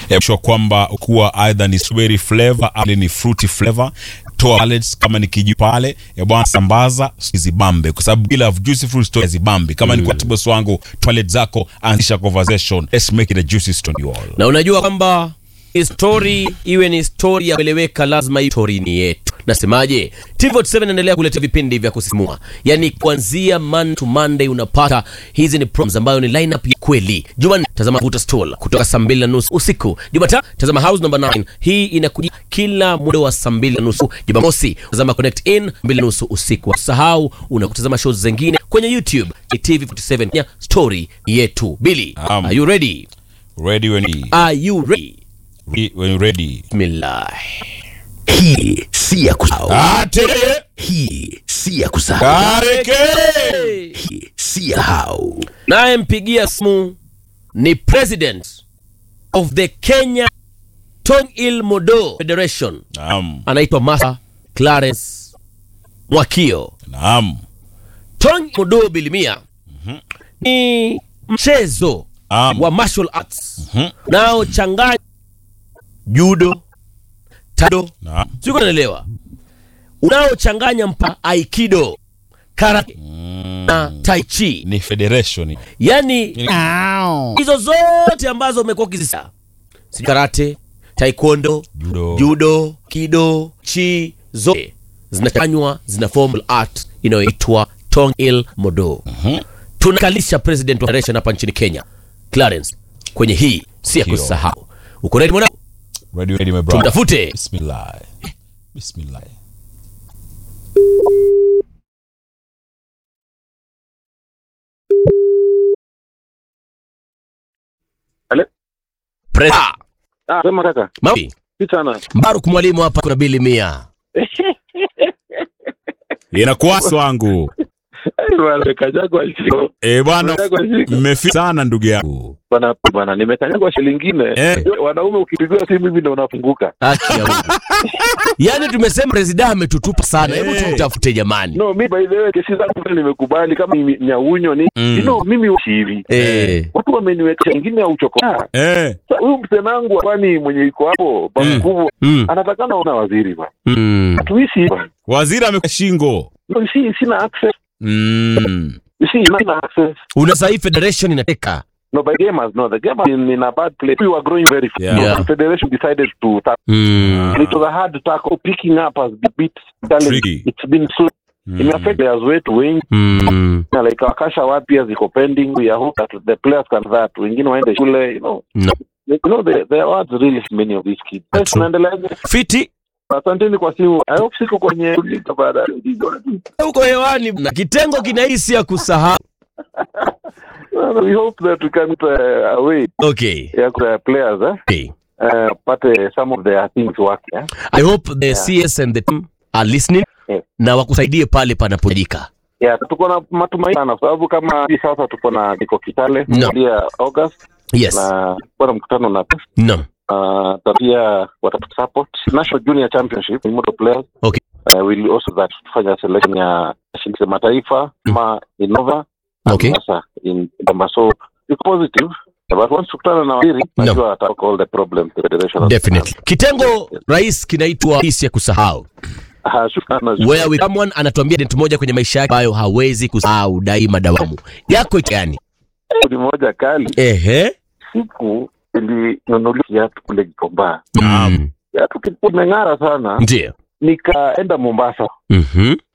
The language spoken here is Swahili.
sure kwamba kuwa either ni strawberry flavor au ni fruity flavor toa pallets kama ni kiji pale ya bwana sambaza zibambe kwa sababu bila juicy fruit story zibambe kama ni kwa tibos wangu toilet zako anzisha conversation let's make it a juicy story you all na unajua kwamba hii story iwe ni story ya kueleweka lazima hii story ni yetu nasemaje tv7 inaendelea kuleta vipindi vya kusisimua yaani kuanzia man to monday unapata hizi ni programs ambayo ni lineup ya kweli jumanne tazama vuta stool kutoka saa mbili na nusu usiku jumatatu tazama house number 9 hii inakuja kila muda wa saa mbili na nusu jumamosi tazama connect in mbili na nusu usiku usahau unakutazama shows zingine kwenye youtube tv47 ya story yetu bili Um. are you ready ready when you are you ready when you're ready Bismillah. Hii si ya kusahau. ate Hii si ya kusahau. kareke Hii si ya hau. naye mpigia simu ni president of the kenya tongil modo federation naam anaitwa masa clarence mwakio naam tong modo bilimia ni mchezo Naam. wa martial arts unaochanganya judo tado naam siko naelewa unaochanganya mpa aikido karate na tai chi ni federation yani hizo zote ambazo umekuwa ukizisa Si karate taekwondo Judo. judo kido chi zote zinachanganywa zina formal art inayoitwa tongil modo tunakalisha president wa federation hapa nchini kenya clarence kwenye hii si ya Ndio. kusahau uko ready mwanangu ready ready my brother tumtafute bismillah bismillah Pre- Ah, sema kaka. Mawi, Si sana. Mbaruk mwalimu hapa kuna bili mia inakuwa wangu Eh, bwana kanyagwa shiko. eh bwana Kanyagwa shiko. mmefika sana ndugu yangu Bwana bwana nimekanyagwa shilingi nyingine. Eh. Wanaume ukipigiwa simu hivi ndio unafunguka. haki ya Mungu. yaani tumesema presida ametutupa sana hebu Eh. tumtafute jamani No, mi by the way kesi zangu vile nimekubali kama ni nyaunyo ni Mm. you know, mimi si hivi. Eh. Watu wameniwekea ingine ya uchoko. Ah, eh sa- Huyu msenangu kwani mwenye iko hapo Mm. bakubwa Mm. anatakana ona waziri bwana. Mm. Tuishi bwana. waziri amekuwa shingo No, si sina access. mm. Si sina access. una sahii federation inateka No, by gamers, no, the gamers in, in a bad place. We were growing very fast. Yeah. So Yeah. the federation decided to tackle. mm. And it was a hard tackle. Picking up has been a bit challenging. Tricky. It's been slow. Imeaffect players wetu wengi Mm. na like wakasha wapya ziko pending. We are hope that the players can that. Wengine waende shule, you know. No. You know, there, there are really many of these kids. Yes, True. tunaendeleaje? fiti Asanteni kwa simu. I hope siko kwenye liga baada. uko hewani na kitengo kinahisi ya kusahau We hope that we can uh, away okay ya yeah, players eh? okay Uh, pate some of their things work eh? i hope the cs and the team are listening Yeah. na wakusaidie pale panapojika Yeah, tuko na matumaini sana kwa sababu kama hivi sasa tuko na niko Kitale No. kuanzia August yes na kuwa na mkutano na no uh, na pia watatu support National Junior Championship in motor players Okay. uh, will also that tufanya selection ya shirikisho ya mataifa kama Innova na Okay. sasa in Damba so it's positive but once tukutana na waziri No. najua atalk all the problems the federation has. definitely kitengo rais kinaitwa hisi ya kusahau Ah, shukrani, shukrani. where we someone anatuambia dent moja kwenye maisha yake ambayo hawezi kusahau daima dawamu yako iko gani Ni moja kali ehe siku ilinunulia kiatu kule Gikomba mm. kiatu kilikuwa imeng'ara sana ndio nikaenda Mombasa Mhm.